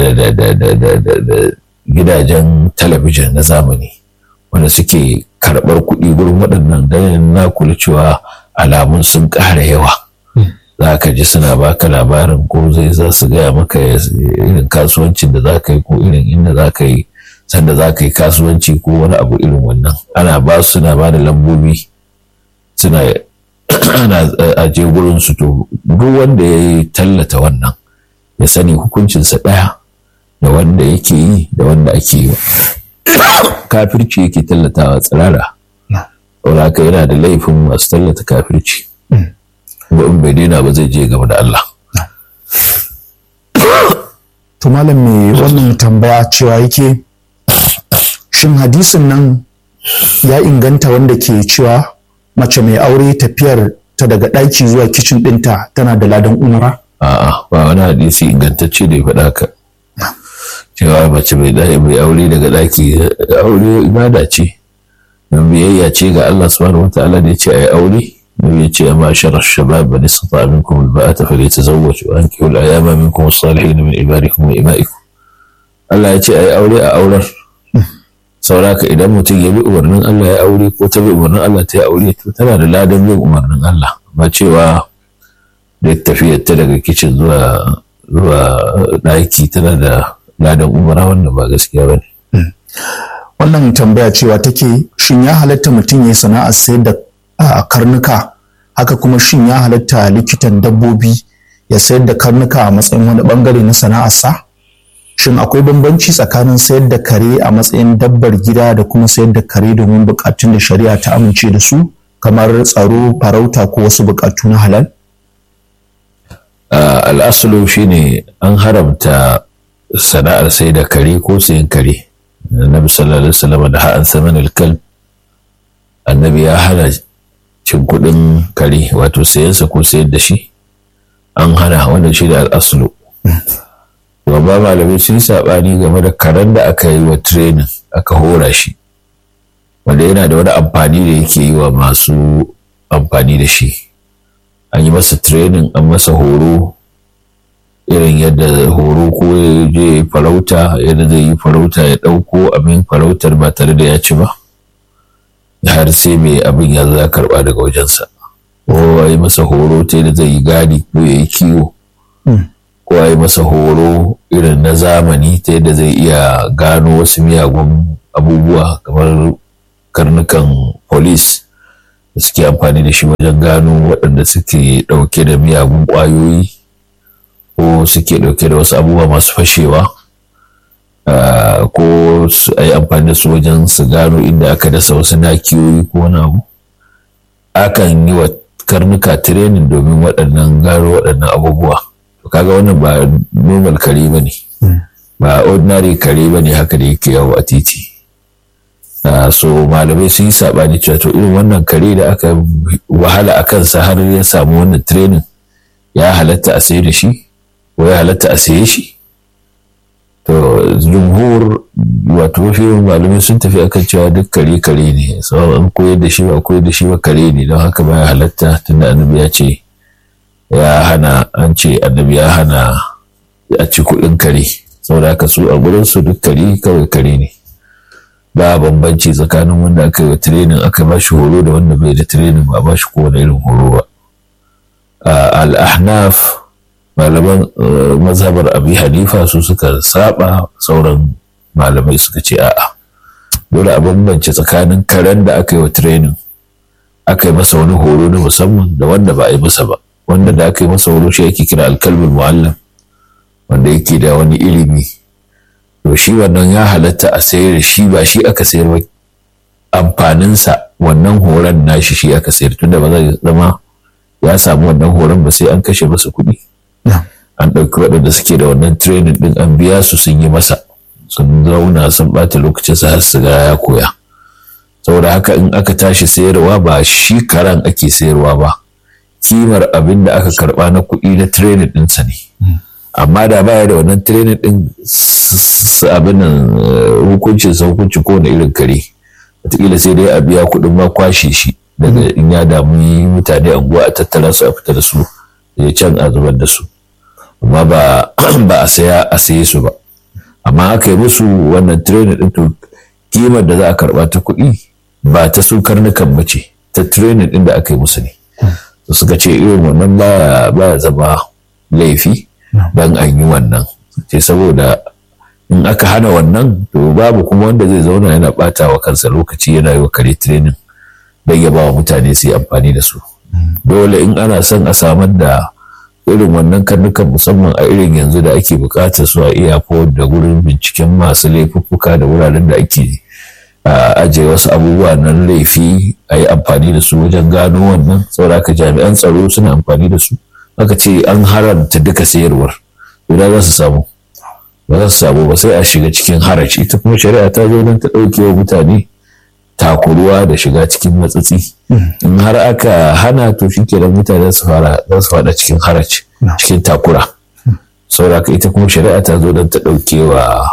gidajen talabijin na zamani wanda suke karɓar kuɗi gurin waɗannan dan na kula cewa alamun sun ƙara yawa za ka ji suna baka labarin ko zai za su gaya maka irin kasuwancin da za ka yi ko irin inda za ka yi sanda za ka yi kasuwanci ko wani abu irin wannan ana ba su suna ba da lambobi suna ana aje gurin su to duk wanda ya yi tallata wannan ya sani hukuncinsa ɗaya da wanda yake yi da wanda ake yi kafirci yake tallatawa tsirara saboda haka yana da laifin masu tallata kafirci ba in bai daina ba zai je gaba da Allah to malam me wannan tambaya cewa yake shin hadisin nan ya inganta wanda ke cewa mace mai aure tafiyar ta daga ɗaki zuwa kicin ɗinta tana da ladan umara? A'a ba wani hadisi ingantacce da ya faɗa haka. Cewa mace mai mai aure daga ɗaki aure ibada ce. Don biyayya ce ga Allah subhanahu wataala da ya ce a yi aure. Nabi ya ce amma sharar shabab ba nisa ta minkum alba'ata fa yatazawwaj wa ankihu al-ayama minkum as-salihin min ibadikum wa ima'ikum. Allah ya ce a yi aure a aurar. sauraka idan mutum ya bi umarnin Allah ya aure ko ta bi umarnin Allah ta yi aure to tana da ladan bin umarnin Allah ba cewa da tafiyar ta daga kicin zuwa zuwa ɗaki tana da ladan umara wannan ba gaskiya ba ne. wannan tambaya cewa take shin ya halatta mutum ya sana'ar sayar da karnuka haka kuma shin ya halatta likitan dabbobi ya sayar da karnuka a matsayin wani bangare na sana'arsa? shin akwai bambanci tsakanin sayar da kare a matsayin dabbar gida da kuma sayar da kare domin bukatun da shari'a ta amince da su kamar tsaro farauta ko wasu bukatu na halal al'asulu shine an haramta sana'ar sai da kare ko sayan kare annabi sallallahu alaihi wasallam da ha'an saman alkal annabi ya hana cin kuɗin kare wato sayansa ko sayar da shi an hana wannan shi da al'asulu babba malamai sun saɓani game da karen da aka yi wa training aka hora shi wanda yana da wani amfani da yake yi wa masu amfani da shi an yi masa training an masa horo irin yadda horo ko ya je farauta yadda zai yi farauta ya ɗauko abin farautar ba tare da ya ci ba har sai mai abin ya zo ya karɓa daga wajensa ko a yi masa horo ta yadda zai yi gadi ko ya yi kiwo ko a yi masa horo irin na zamani ta yadda zai iya gano wasu miyagun abubuwa kamar karnukan polis da suke amfani da shi wajen gano waɗanda suke ɗauke da miyagun ƙwayoyi ko suke ɗauke da wasu abubuwa masu fashewa ko a yi amfani da su wajen su gano inda aka dasa wasu nakiyoyi ko wani abu akan yi wa karnuka tirenin domin waɗannan gano waɗannan abubuwa to kaga wannan ba normal kare ba ne ba ordinary kare ba ne haka da yake yawo a titi so malamai sun yi saɓani cewa to irin wannan kare da aka wahala a kansa har ya samu wannan training ya halatta a saye da shi ko ya halatta a saye shi to jumhur wato mafi yawan malamai sun tafi akan cewa duk kare kare ne sau an koyar da shi ba koyar da shi ba kare ne don haka ba ya halatta tunda annabi ya ce ya hana an ce annabi ya hana a ci kuɗin kare saboda haka su a gurin su duk kare kawai kare ne ba bambanci tsakanin wanda aka yi wa tirenin aka ba shi horo da wanda bai da tirenin ba ba shi kowane irin horo ba al-ahnaf malaman mazhabar abi hanifa su suka saba sauran malamai suka ce a'a dole a bambance tsakanin karen da aka yi wa tirenin aka yi masa wani horo na musamman da wanda ba a yi masa ba wanda da aka yi masa horo shi ake kira alkalmul muallam wanda yake da wani ilimi to shi wannan ya halatta a sayar shi ba shi aka sayar ba amfaninsa wannan horon nashi shi aka sayar tunda ba zai zama ya samu wannan horon ba sai an kashe masa kuɗi an ɗauki waɗanda suke da wannan training ɗin an biya su sun yi masa sun zauna sun ɓata lokacin sa har su ga ya koya saboda haka in aka tashi sayarwa ba shi karan ake sayarwa ba kimar abin da aka karɓa na kuɗi na training ɗinsa ne amma da baya da wannan training din abin nan hukuncin sa hukunci ko na irin kare wataƙila sai dai a biya kuɗin ma kwashe shi daga in ya damu mutane anguwa a tattara su a fita da su ya can a zubar da su amma ba a saya a saye su ba amma aka yi musu wannan training din to kimar da za a karɓa ta kuɗi ba ta su karnukan mace ta training din da aka yi musu ne suka ce irin wannan ba zama laifi don an yi wannan ce saboda in aka hana wannan to babu kuma wanda zai zauna yana bata wa kansa lokaci yana yi wa kare training don ya ba wa mutane su yi amfani da su dole in ana son a samar da irin wannan karnukan musamman a irin yanzu da ake bukatar su a iya da gurin binciken masu laifuffuka da wuraren da ake ajiye wasu abubuwa na laifi a yi amfani da su wajen gano wannan saboda jami'an tsaro suna amfani da su aka ce an haramta duka sayarwar guda za su samu ba za su samu ba sai a shiga cikin haraci ita kuma shari'a ta zo don ta ɗauke wa mutane takuruwa da shiga cikin matsatsi in har aka hana to shi ke mutane su fara za su fada cikin haraci cikin takura sauraka ita kuma shari'a ta zo don ta ɗauke wa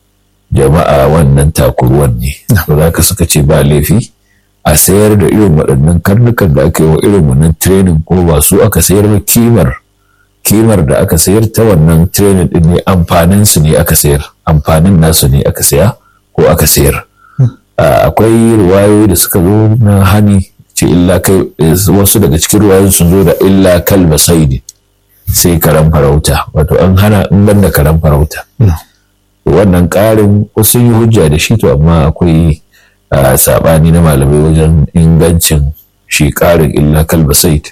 jama'a wannan takuruwan ne saboda suka ce ba laifi a sayar da irin waɗannan karnukan da aka yi wa irin wannan training ko ba su aka sayar ba kimar kimar da aka sayar ta wannan training din ne amfanin su ne aka sayar amfanin nasu ne aka saya ko aka sayar akwai ruwayoyi da suka zo na hani ce illa kai wasu daga cikin ruwayoyin sun zo da illa kalba saidi sai karan farauta wato an hana in banda karan farauta wannan ƙarin wasu yi hujja da shi to amma akwai saɓani na malamai wajen ingancin shi ƙarin illa kalba said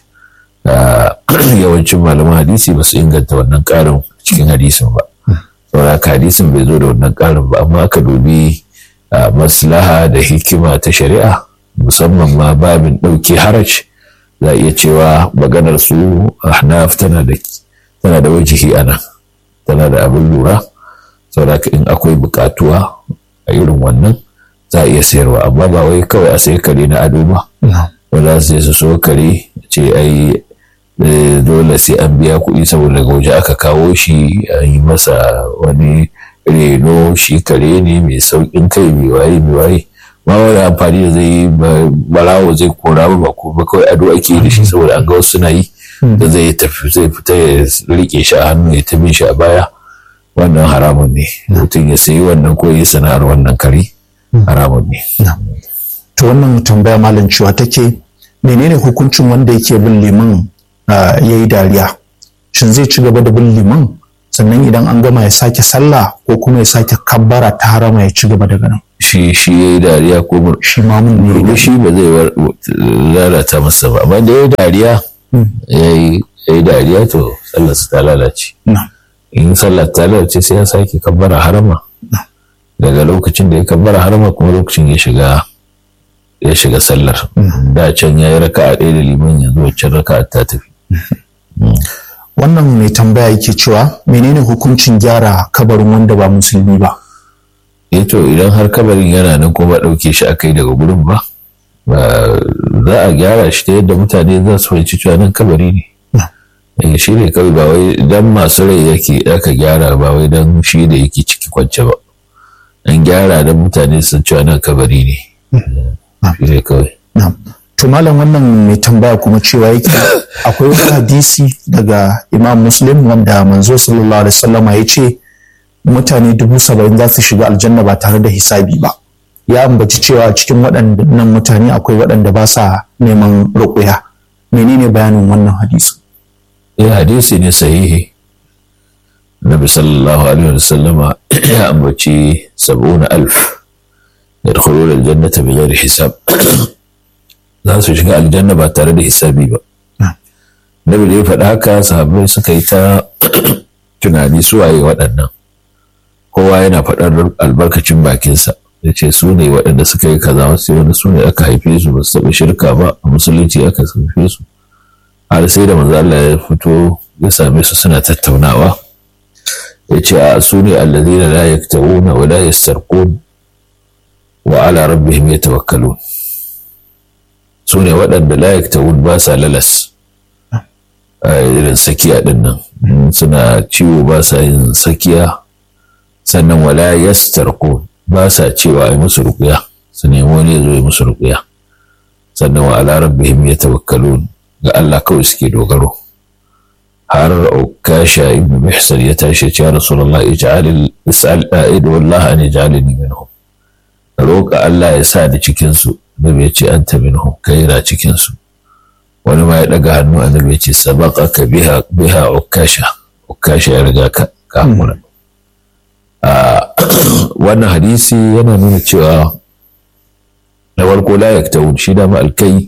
yawancin malaman hadisi ba su inganta wannan ƙarin cikin hadisin ba saboda hadisin bai zo da wannan ƙarin ba amma aka dubi maslaha da hikima ta shari'a musamman ma babin ɗauke haraj za a iya cewa maganar su ahnaf tana da tana da wajihi ana tana da abin lura saboda in akwai buƙatuwa a irin wannan za a iya sayarwa amma ba wai kawai a sayi kare na ado ba wanda su su so kare ce ai dole sai an biya kuɗi saboda daga waje aka kawo shi an yi masa wani reno shi kare ne mai sauƙin kai mai waye mai waye ma wani amfani da zai barawo zai kora ba ko ba kawai ado ake da shi saboda an ga wasu suna yi da zai tafi zai fita ya rike shi a hannu ya tabi shi a baya wannan haramun ne mutum ya sayi wannan ko ya sana'ar wannan kare haramun ne to wannan tambaya malam cewa take menene hukuncin wanda yake bin liman ya yi dariya shin zai ci gaba da bin liman sannan idan an gama ya sake sallah ko kuma ya sake kabbara ta harama ya ci gaba daga nan shi shi ya yi dariya ko shi mamun ne shi ba zai lalata masa ba amma da ya yi dariya ya yi dariya to sallarsa ta lalace in sallar ta lalace sai ya sake kabbara harama daga lokacin da ya kabbara harama kuma lokacin ya shiga ya shiga sallar da can ya yi raka'a ɗaya da liman yanzu wacce raka'a ta tafi wannan mai tambaya yake cewa menene hukuncin gyara kabarin wanda ba musulmi ba to idan har kabarin yana nan kuma ɗauke shi aka yi daga gurin ba za a gyara shi ta yadda mutane za su fahimci cewa nan kabari ne shi ne kawai ba wai dan masu rai yake aka gyara ba wai dan shi da yake ciki kwance ba an gyara dan mutane su cewa nan kabari ne shi ne kawai to malam wannan mai tambaya kuma cewa yake akwai wani hadisi daga imam muslim wanda manzo sallallahu alaihi wasallama ya ce mutane dubu saba'in za su shiga aljanna ba tare da hisabi ba ya ambaci cewa cikin waɗannan mutane akwai waɗanda ba sa neman ruƙuya menene bayanin wannan hadisi eh hadisi ne sahihi nabi sallallahu alaihi wasallama ya ambaci sab'una alf yadkhuluna aljannata bighairi hisab za su shiga aljanna ba tare da hisabi ba nabi da ya faɗi haka sahabbai suka yi ta tunani su waye waɗannan kowa yana faɗar albarkacin bakinsa ya ce su ne waɗanda suka yi kaza wasu wani su ne aka haife su ba su taɓa shirka ba a musulunci aka haife su har sai da manzo Allah ya fito ya same su suna tattaunawa ya ce a su ne allazina la yaktawuna wa la yastarqun wa ala rabbihim yatawakkalun su ne waɗanda la yaktawun ba sa lalas a irin sakiya ɗin nan suna ciwo ba sa yin sakiya sannan wala yastarqun ba sa cewa ai musu ruqya su nemi wani ya zo ya musu ruqya sannan wa ala rabbihim yatawakkalun ga Allah kawai suke dogaro har ukasha ibn mihsan ya tashi ya rasulullah ij'al is'al a'id wallahi an ij'alni minhum roƙa Allah ya sa da cikin su nabi ya ce anta minhum kai na cikin su wani ma ya daga hannu annabi ya ce sabaqaka biha biha ukasha ukasha ya riga ka kamura wannan hadisi yana nuna cewa na farko la yaktawun shi da ma alkai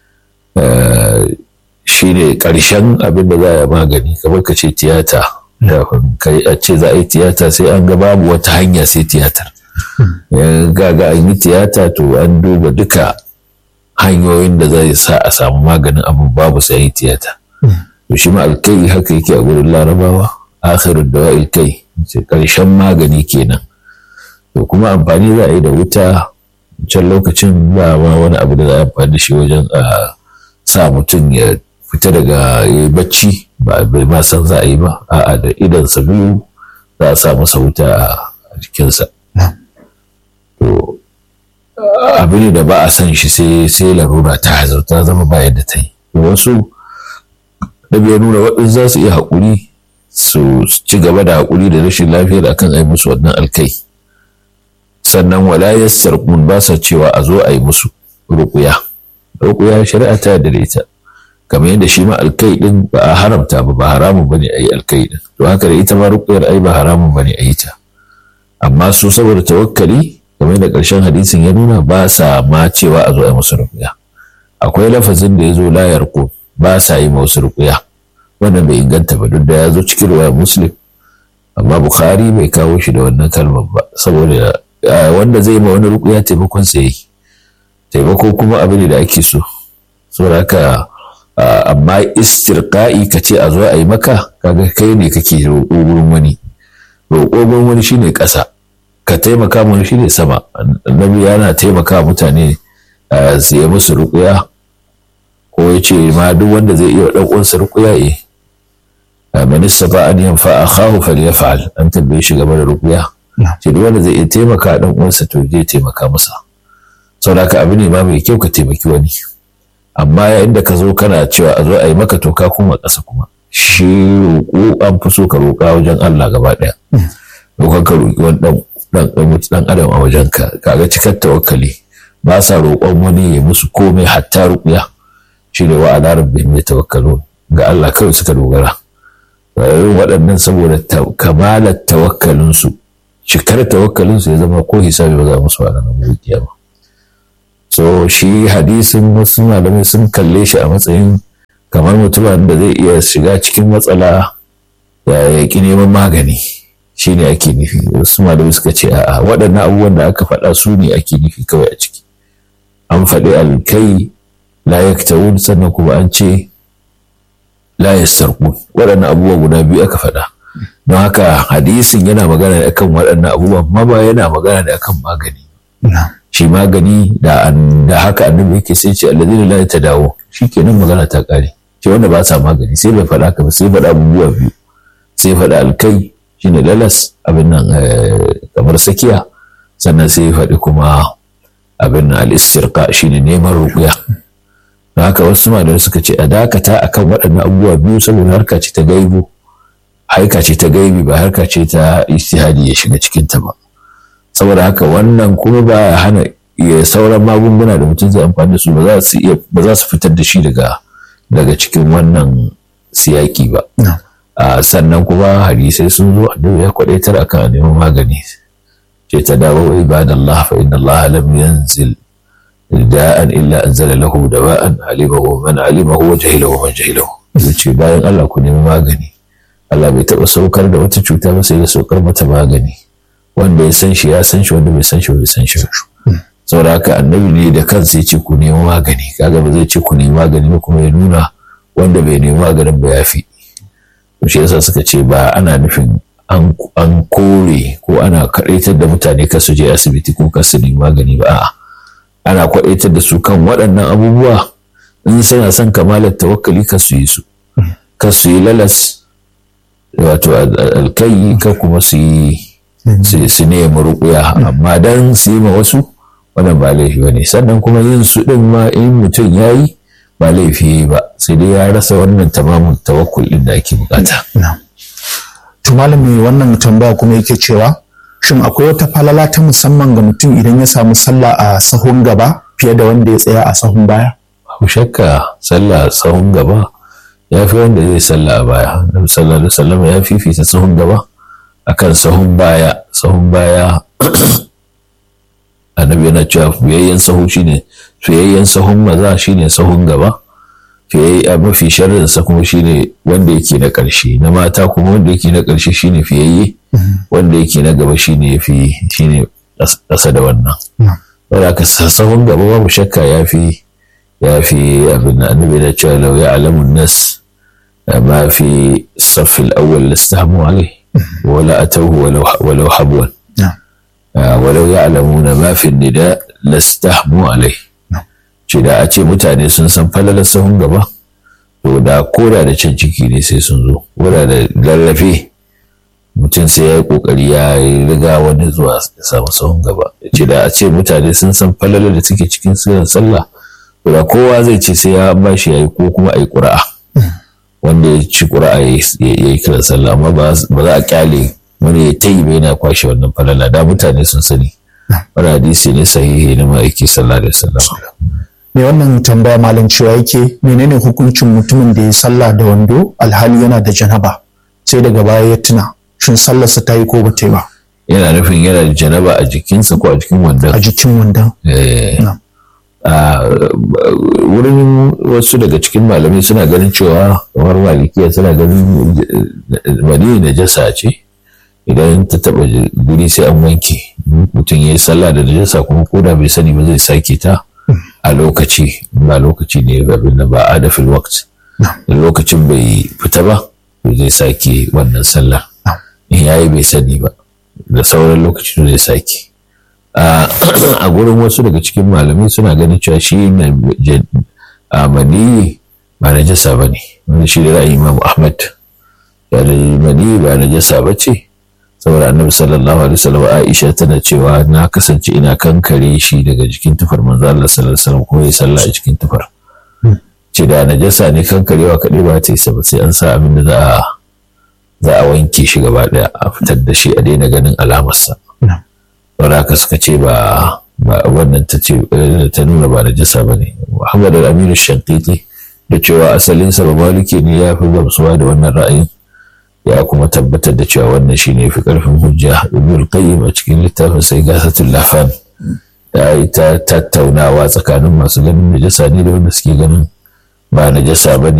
shi ne ƙarshen abin da za a magani kamar ka ce tiyata kai a ce za a yi tiyata sai an ga babu wata hanya sai tiyatar ga ga an yi tiyata to an duba duka hanyoyin da zai sa a samu maganin abu babu sai yi tiyata to shi ma alkai haka yake a gurin larabawa akhirin da alkai ce ƙarshen magani kenan to kuma amfani za a yi da wuta can lokacin ba wani abu da za a amfani da shi wajen a sa mutum ya fita daga ya bacci ba bai ma san za a yi ba a'a da idansa biyu za a sa masa wuta a jikinsa to abu ne da ba a san shi sai sai larura ta hazarta zama ba yadda ta yi wasu da bai nuna waɗansu za su iya haƙuri su ci gaba da haƙuri da rashin lafiyar akan ai musu wannan alkai sannan wala yassarqun ba sa cewa a zo a yi musu ruƙuya ruƙuya shari'a ta yarda da ita kamar yadda shi ma alkai din ba a haramta ba ba haramun bane a yi alkai din to haka da ita ma ruƙuyar ai ba haramun bane a yi ta amma su saboda tawakkali kamar yadda ƙarshen hadisin ya nuna ba sa ma cewa a zo a yi musu ruƙuya akwai lafazin da ya zo la yarqu ba sa yi musu ruƙuya wannan bai inganta ba duk da ya zo cikin ruwayar muslim amma bukhari bai kawo shi da wannan kalmar ba saboda wanda zai ma wani ruƙuya taimakon sa yi taimako kuma abu ne da ake so saboda haka amma istirqa'i ka ce a zo a yi maka kaga kai ne kake roƙo gurin wani roƙo gurin wani shine ƙasa ka taimaka mana shine sama annabi yana taimaka mutane su yi musu ruƙuya ko ya ce ma duk wanda zai iya ɗan uwansa rukuya eh man istata an yanfa akhahu falyaf'al an tambaye shi game da rukuya ce duk wanda zai iya taimaka dan uwansa to zai taimaka masa saboda haka abu ne ma mai kyau ka taimaki wani amma yayin da ka zo kana cewa a zo a yi maka to ka kuma ƙasa kuma shi roƙo an fi so ka roƙa wajen Allah gaba ɗaya roƙon ka roƙi wani ɗan ɗan adam a wajen ka kaga cikar tawakkali ba sa roƙon wani ya musu komai hatta ruƙuya shi ne wa ala rabbihim yatawakkalun ga Allah kawai suka dogara irin waɗannan saboda kamalar tawakkalinsu cikar tawakkalinsu ya zama ko hisabi ba za musu a ranar mulkiya ba so shi hadisin wasu malamai sun kalle shi a matsayin kamar mutumin da zai iya shiga cikin matsala ya ki neman magani shi ne ake nufi wasu malamai suka ce a waɗannan abubuwan da aka faɗa su ne ake nufi kawai a ciki an faɗi alkai la yaktawun sannan kuma an ce la yastarqun waɗannan abubuwa guda biyu aka faɗa don haka hadisin yana magana ne akan waɗannan abubuwa amma ba yana magana ne akan magani shi magani da haka annabi yake sai ce alladhina la yatadawu shikenan magana ta kare ce wanda ba sa magani sai bai faɗa ka ba sai faɗa abubuwa biyu sai faɗa alkai shine lalas abin nan kamar sakiya sannan sai faɗi kuma abin nan al-istirqa shine neman ruqya don haka wasu malamai suka ce a dakata akan waɗannan abubuwa biyu saboda harka ce ta gaibu harka ce ta gaibi ba harka ce ta ijtihadi ya shiga cikin ta ba saboda haka wannan kuma ba ya hana ya sauran magunguna da mutum zai amfani da su ba za su iya ba za su fitar da shi daga daga cikin wannan siyaki ba sannan kuma hadisai sun zo annabi ya kwadaitar akan neman magani ce ta dawo ibadallah fa inna Allah lam yanzil da'an illa anzala lahu dawa'an alimahu man alimahu wa jahilahu man jahilahu ce bayan Allah ku nemi magani Allah bai taɓa saukar da wata cuta ba sai ya saukar mata magani wanda ya san shi ya san shi wanda bai san shi bai san shi saboda haka annabi ne da kansa ya ce ku nemi magani kaga ba zai ce ku nemi magani ba kuma ya nuna wanda bai nemi maganin ba ya fi shi yasa suka ce ba ana nufin an kore ko ana kaɗaitar da mutane ka su je asibiti ko ka su nemi magani ba a'a ana kwaɗaitar da su kan waɗannan abubuwa in suna son kamalar tawakkali ka su yi su ka su yi lalas wato alkai ka kuma su yi su nemi rukuya amma dan su yi ma wasu wannan ba laifi ba ne sannan kuma yin su ɗin ma in mutum ya yi ba laifi ba sai dai ya rasa wannan tamamin tawakkul ɗin da ake bukata. to malami wannan tambaya kuma yake cewa shin akwai wata falala ta musamman ga mutum idan ya samu sallah a sahun gaba fiye da wanda ya tsaya a sahun baya? Babu shakka sallah a sahun gaba ya fi wanda zai sallah a baya. Nabi sallallahu alaihi wasallam ya fifita sahun gaba akan sahun baya. Sahun baya annabi yana cewa fiyayyen sahu shine fiyayyen sahun maza shine sahun gaba. Fiyayye mafi sharrin sa kuma shine wanda yake na ƙarshe na mata kuma wanda yake na ƙarshe shine fiyayye. wanda yake na gaba shine ya fi shine ƙasa da wannan wanda ka sahun gaba babu shakka ya fi ya fi abin da annabi da cewa lau ya alamun nas ma fi saffil awwal lastahmu alai wala atawhu walau habwan walau ya alamuna ma fi nida lastahmu alai ce da a ce mutane sun san falalar sahun gaba to da koda da can ciki ne sai sun zo koda da lallafe mutum sai ya yi kokari ya riga wani zuwa samu sahun gaba ce da a ce mutane sun san falalar da suke cikin sirrin sallah to da kowa zai ce sai ya ba shi yayi ko kuma ayi ƙura'a wanda ya ci ƙura'a ya yi kiran sallah amma ba za a kyale wani ya tayi bai na kwashe wannan falala da mutane sun sani wani hadisi ne sahihi na ma'aiki sallah da sallah me wannan tambaya malam cewa yake menene hukuncin mutumin da ya sallah da wando alhali yana da janaba sai daga baya ya tuna shin sallarsa ta yi ko ba ta yi ba yana nufin yana da janaba a jikinsa ko a jikin wandon a jikin wandon wurin wasu daga cikin malamai suna ganin cewa kamar malikiya suna ganin mani na jasa ce idan ta taba guri sai an wanke mutum ya yi sallah da najasa kuma koda bai sani ba zai sake ta a lokaci ba lokaci ne abin da ba a da fil waqt lokacin bai fita ba zai sake wannan sallah in yayi bai sani ba da sauran lokaci zai sake a gurin wasu daga cikin malamai suna ganin cewa shi a mani ba najasa ba ne wanda shi da ra'ayin imam ahmad ya da mani ba najasa ba ce saboda annabi sallallahu alaihi wasallam aisha tana cewa na kasance ina kankare shi daga jikin tufar manzo Allah sallallahu alaihi wasallam kuma ya sallah a cikin tufar ce da najasa ne kankarewa kaɗai ba ta yi ba sai an sa abin da za a za a wanke shi gaba ɗaya a fitar da shi a daina ganin alamarsa saboda haka suka ce ba ba wannan ta ce ta nuna ba najasa ba ne Muhammad al-Aminu Shankiti da cewa asalinsa ba maliki ne ya fi gamsuwa da wannan ra'ayin ya kuma tabbatar da cewa wannan shine fi karfin hujja ibn qayyim a cikin littafin sai gasatul lafan ya yi ta tattaunawa tsakanin masu ganin najasa ne da wanda suke ganin ba najasa bane